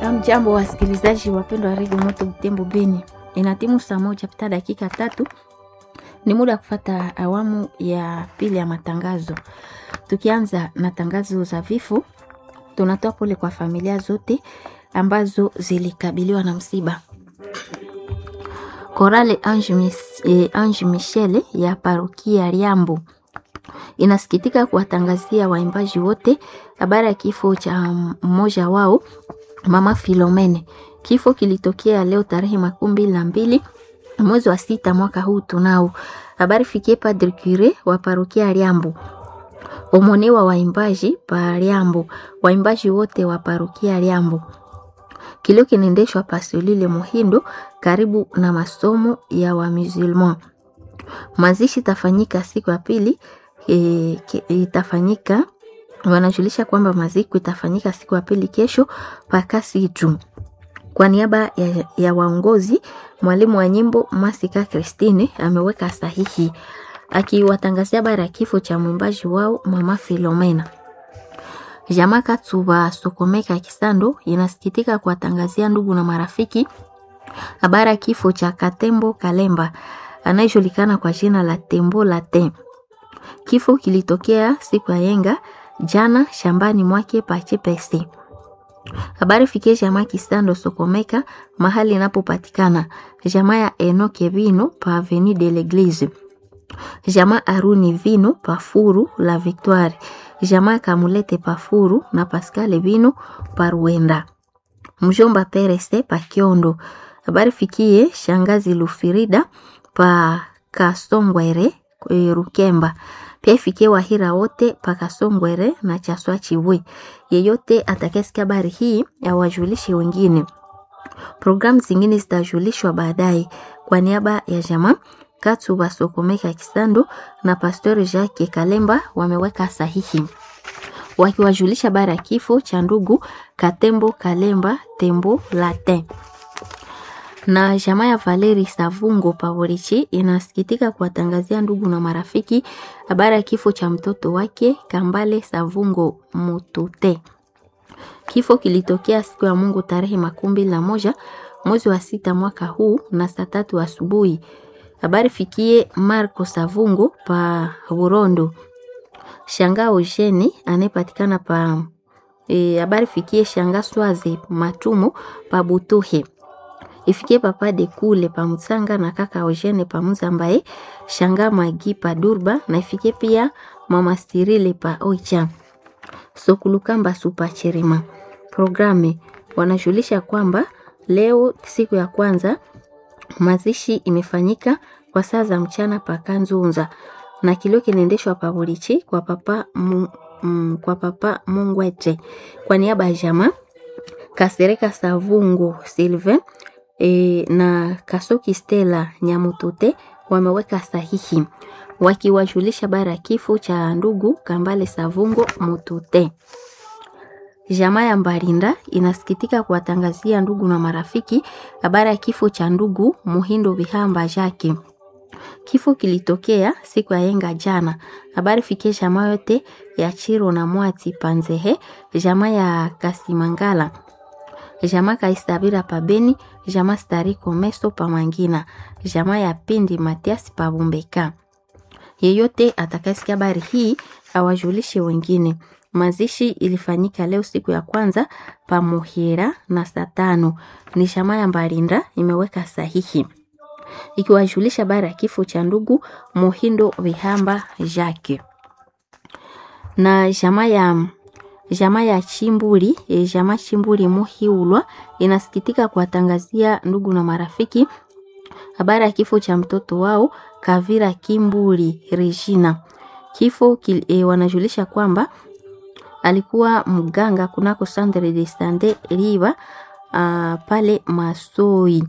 Jambo wasikilizaji wapendwa wa redio Moto Butembo Beni, inatimu saa moja pita dakika tatu. Ni muda wa kufata awamu ya pili ya matangazo. Tukianza na tangazo za vifo, tunatoa pole kwa familia zote ambazo zilikabiliwa na msiba. Korale Ange, Mis, eh, Ange Michele ya parokia Riambo inasikitika kuwatangazia waimbaji wote habari ya kifo cha mmoja wao mama Filomene. Kifo kilitokea leo tarehe makumi mbili na mbili mwezi wa sita mwaka huu tunao. Habari fikie Padre Cure wa parokia Riambo, omone wa waimbaji pa Riambo, waimbaji wote wa parokia Riambo. Kilio kinaendeshwa Pasolile Muhindo karibu na masomo ya Wamusulman. Mazishi itafanyika siku ya pili e, itafanyika wanajulisha kwamba maziko itafanyika siku ya pili kesho pakasitu. Kwa niaba ya, ya waongozi, mwalimu wa nyimbo Masika Christine ameweka sahihi akiwatangazia habari ya kifo cha mwimbaji wao mama Filomena. Jamaa Katsuba Sokomeka Kisando inasikitika kuwatangazia ndugu na marafiki habari ya kifo cha Katembo Kalemba anayejulikana kwa jina la Tembo Latin. Kifo kilitokea siku ya yenga jana shambani mwake pachepesi. Habari fikie jamaa Kisando Sokomeka mahali inapopatikana jamaa ya Enoke Vino pa Avenue de l'Eglise, jamaa Aruni Vino pa Furu la Victoire, jamaa Kamulete pa Furu na Pascal Vino pa Ruenda, mjomba Perese pa Kiondo. Habari fikie shangazi Lufirida pa Kasongwere Rukemba pia ifikie Wahira wote pakasongwere na Chaswa Chiwe. Yeyote atakayesikia habari hii awajulishe wengine. Programu zingine zitajulishwa baadaye. Kwa niaba ya jamaa Katu Basokomeka Kisando na Pastori Jacques Kalemba wameweka sahihi wakiwajulisha habari ya kifo cha ndugu Katembo Kalemba Tembo Latin na jamaa ya Valeri Savungo Pavorichi inasikitika kuwatangazia ndugu na marafiki habari ya kifo cha mtoto wake Kambale Savungo Mutute. Kifo kilitokea siku ya Mungu tarehe makumi mbili na moja mwezi wa sita mwaka huu na saa tatu asubuhi. Habari fikie Marco Savungo pa Burondo. Shanga Ojeni anayepatikana pa habari e, fikie Shanga Swaze Matumo pa Butuhe ifikie papa de kule pa Mutsanga na kaka Eugene pa Muzambaye shanga magi pa Durba na ifikie pia mama Stirile pa Oicha Sokulukamba supa Cherima. Programe wanajulisha kwamba leo siku ya kwanza mazishi imefanyika kwa saa za mchana pa Kanzunza na kilio kinaendeshwa pa Burichi kwa papa mu, mm, kwa papa Mungwete kwa niaba ya jamaa Kasereka Savungo Sylvain E, na Kasoki Stella Nyamutute wameweka sahihi wakiwajulisha bara ya kifo cha ndugu Kambale Savungo Mutute. Jamaa ya Mbarinda inasikitika kuwatangazia ndugu na marafiki habari ya kifo cha ndugu Muhindo Bihamba Jake. Kifo kilitokea siku ya yenga jana. Habari fikie jamaa yote ya Chiro na Mwati Panzehe, jamaa ya Kasimangala jamaa Kaistabira pa Beni, jamaa Stariko Meso pa Mangina, jamaa ya Pindi Matias pa Bumbeka. Yeyote atakayesikia habari hii awajulishe wengine. Mazishi ilifanyika leo siku ya kwanza pa Muhira na saa tano. Ni jamaa ya Mbarinda imeweka sahihi ikiwajulisha habari ya kifo cha ndugu Muhindo Vihamba Jacques na jamaa ya jamaa ya Chimburi e, jamaa Chimburi Muhiulwa inasikitika kuwatangazia ndugu na marafiki habari ya kifo cha mtoto wao Kavira Kimburi Regina. Kifo kil, e, wanajulisha kwamba alikuwa mganga kunako Centre de Sante Riva uh, pale Masoi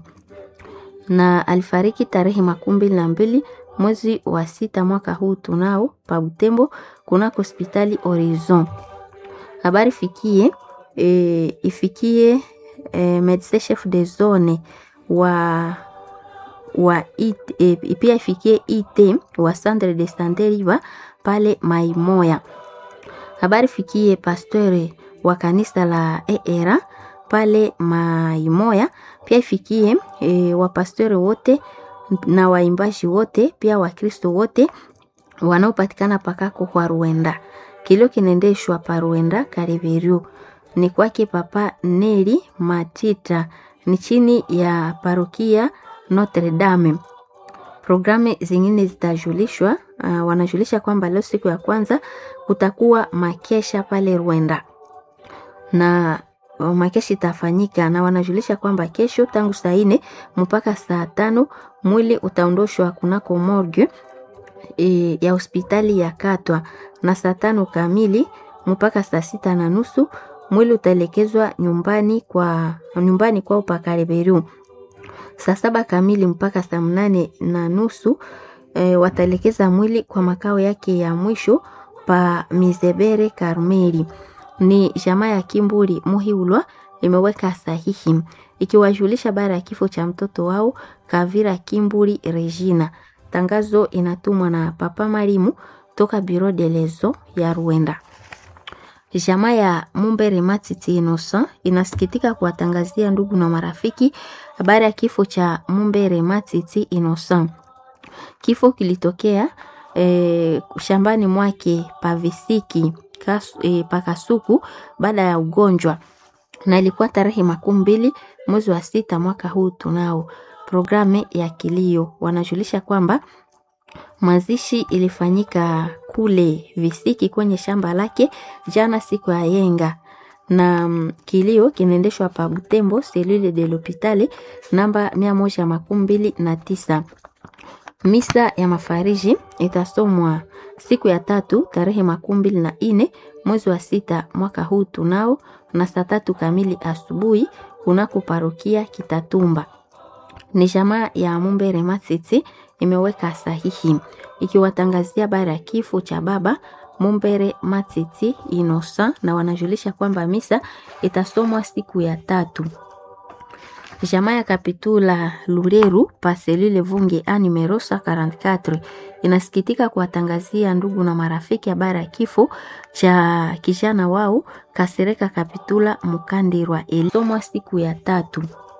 na alifariki tarehe makumi mbili na mbili mwezi wa sita mwaka huu tunao pa Butembo kunako hospitali Horizon habari fikie e, ifikie e, medecin chef de zone wa wa it, e, pia ifikie IT wa centre de sante Riva pale Maimoya. Habari fikie pasteur wa kanisa la ERA pale Maimoya, pia ifikie e, wapastori wote na waimbaji wote pia Wakristo wote wanaopatikana pakako kwa Ruenda. Kilio kinaendeshwa pa Ruenda Kareveru, ni kwake Papa Neri Matita, ni chini ya parokia Notre Dame. Programu zingine zitajulishwa. Uh, wanajulisha kwamba leo siku ya kwanza kutakuwa makesha pale Rwenda na uh, makesha itafanyika, na wanajulisha kwamba kesho tangu saa nne mpaka saa tano mwili utaondoshwa kunako morgue e, ya hospitali ya Katwa, na saa tano kamili mpaka saa sita na nusu mwili utaelekezwa nyumbani kwa nyumbani kwao Pakareberu saa saba kamili mpaka saa mnane na nusu e, wataelekeza mwili kwa makao yake ya mwisho pa Mizebere Karmeli. Ni jamaa ya Kimburi Muhiulwa imeweka sahihi ikiwajulisha baada ya kifo cha mtoto wao Kavira Kimburi Regina. Tangazo inatumwa na Papa Marimu toka Biro de Lezo ya Rwanda. Jamaa ya Mumbere Matiti Innocent inasikitika kuwatangazia ndugu na marafiki habari ya kifo cha Mumbere Matiti Innocent. Kifo kilitokea e, shambani mwake pavisiki kas, e, pakasuku baada ya ugonjwa na ilikuwa tarehe makumi mbili mwezi wa sita mwaka huu. Tunao programu ya kilio, wanajulisha kwamba mazishi ilifanyika kule Visiki kwenye shamba lake jana siku ya yenga, na mm, kilio kinaendeshwa pa Butembo selule de l'hopitale namba mia moja makumi mbili na tisa. Misa ya mafariji itasomwa siku ya tatu tarehe makumi mbili na ine mwezi wa sita mwaka huu tunao na saa tatu kamili asubuhi kunako parokia Kitatumba. Ni jamaa ya Mumbere Matiti imeweka sahihi ikiwatangazia bara ya kifo cha baba Mumbere Matiti Inosa, na wanajulisha kwamba misa itasomwa siku ya tatu. Jamaa ya Kapitula Lureru paselule Vunge a numero 44 inasikitika kuwatangazia ndugu na marafiki habari ya kifo cha kijana wao Kasereka Kapitula Mukandirwa ilisomwa siku ya tatu.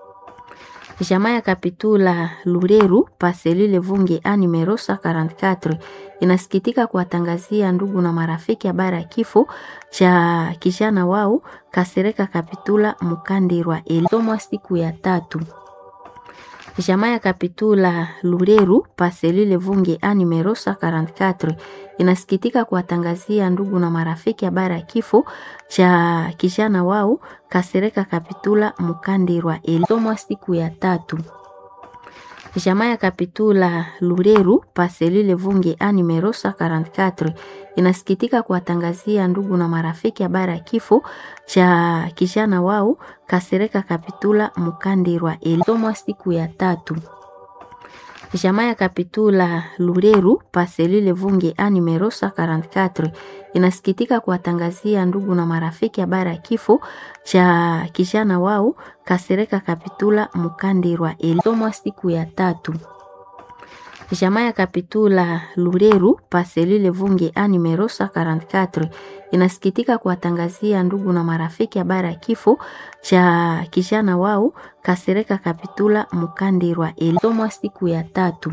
Jamaa ya Kapitula Lureru paselule Vunge a numero 44 inasikitika kuwatangazia ndugu na marafiki habari ya kifo cha kijana wao Kasereka Kapitula Mukandirwa ilisomwa siku ya tatu. Jamaa ya Kapitula Lureru paselule Vunge a numero 44 inasikitika kuwatangazia ndugu na marafiki habari ya kifo cha kijana wao Kasereka Kapitula Mukandirwa ilisomwa siku ya tatu. Jamaa ya Kapitula Lureru paselule Vunge a numero 44 inasikitika kuwatangazia ndugu na marafiki habari ya kifo cha kijana wao Kasereka Kapitula Mukandirwa ilisomwa siku ya tatu. Jamaa ya Kapitula Lureru paselule Vunge a numero 44 inasikitika kuwatangazia ndugu na marafiki habari ya kifo cha kijana wao Kasereka Kapitula Mukandirwa ilisomwa siku ya tatu. Jamaa ya Kapitula Lureru paselule Vunge a numero 44 inasikitika kuwatangazia ndugu na marafiki habari ya kifo cha kijana wao Kasereka Kapitula Mukandirwa ilisomwa siku ya tatu.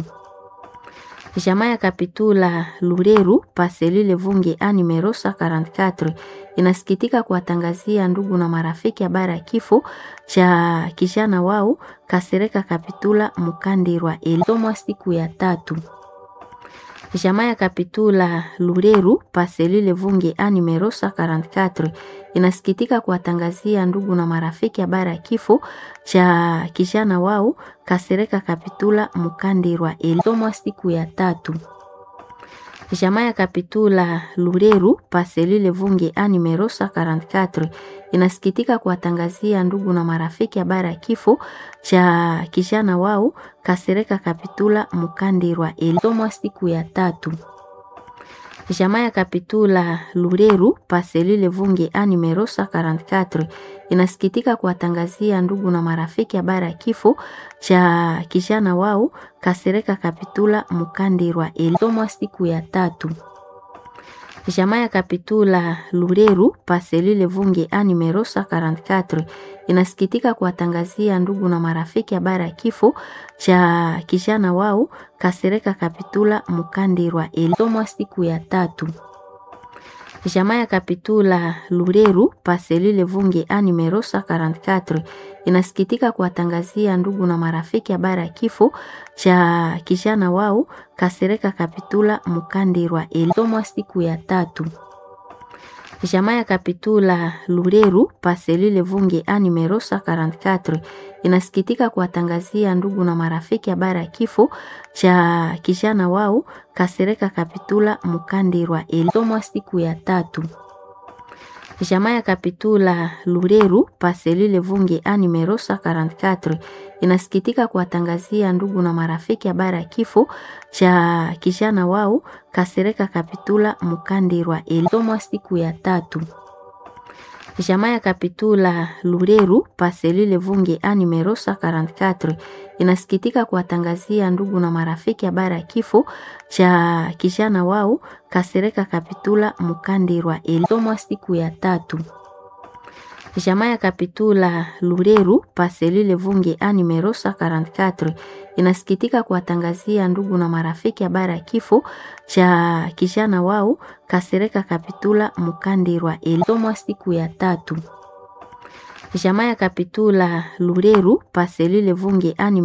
Jamaa ya Kapitula Lureru paselule Vunge a numero 44 inasikitika kuwatangazia ndugu na marafiki habari ya kifo cha kijana wao Kasereka Kapitula Mukandirwa ilisomwa siku ya tatu. Jamaa ya Kapitula Lureru paselule Vunge a numero 44 inasikitika kuwatangazia ndugu na marafiki habari ya kifo cha kijana wao Kasereka Kapitula Mukandirwa ilisomwa siku ya tatu. Jamaa ya Kapitula Lureru paselule Vunge a numero 44 inasikitika kuwatangazia ndugu na marafiki habari ya kifo cha kijana wao Kasereka Kapitula Mukandirwa ilisomwa siku ya tatu. Jamaa ya Kapitula Lureru paselule Vunge a numero 44 inasikitika kuwatangazia ndugu na marafiki habari ya kifo cha kijana wao Kasereka Kapitula Mukandirwa ilisomwa siku ya tatu. Jamaa ya Kapitula Lureru Paselile Vunge a numero 144 inasikitika kuwatangazia ndugu na marafiki habari ya kifo cha kijana wao Kasereka Kapitula Mukandirwa ilisomwa siku ya tatu. Jamaa ya Kapitula Lureru Paselile Vunge a numero 144 inasikitika kuwatangazia ndugu na marafiki habari ya kifo cha kijana wao Kasereka Kapitula Mukandirwa ilisomwa siku ya tatu. Jamaa ya Kapitula Lureru Paselile Vunge a numero 144 inasikitika kuwatangazia ndugu na marafiki habari ya kifo cha kijana wao Kasereka Kapitula Mukandirwa ilisomwa siku ya tatu. Jamaa ya Kapitula Lureru Paselile Vunge a numero 144 inasikitika kuwatangazia ndugu na marafiki habari ya kifo cha kijana wao Kasereka Kapitula Mukandirwa ilisomwa siku ya tatu. Jamaa ya Kapitula Lureru Paselile Vunge a numero 144 inasikitika kuwatangazia ndugu na marafiki habari ya kifo cha kijana wao Kasereka Kapitula Mukandirwa ilisomwa siku ya tatu. Jamaa ya Kapitula Lureru Paselile Vunge a numero 144 inasikitika kuwatangazia ndugu na marafiki habari ya kifo cha kijana wao Kasereka Kapitula Mukandirwa ilisomwa siku ya tatu. Jamaa ya Kapitula Lureru Paselile Vunge a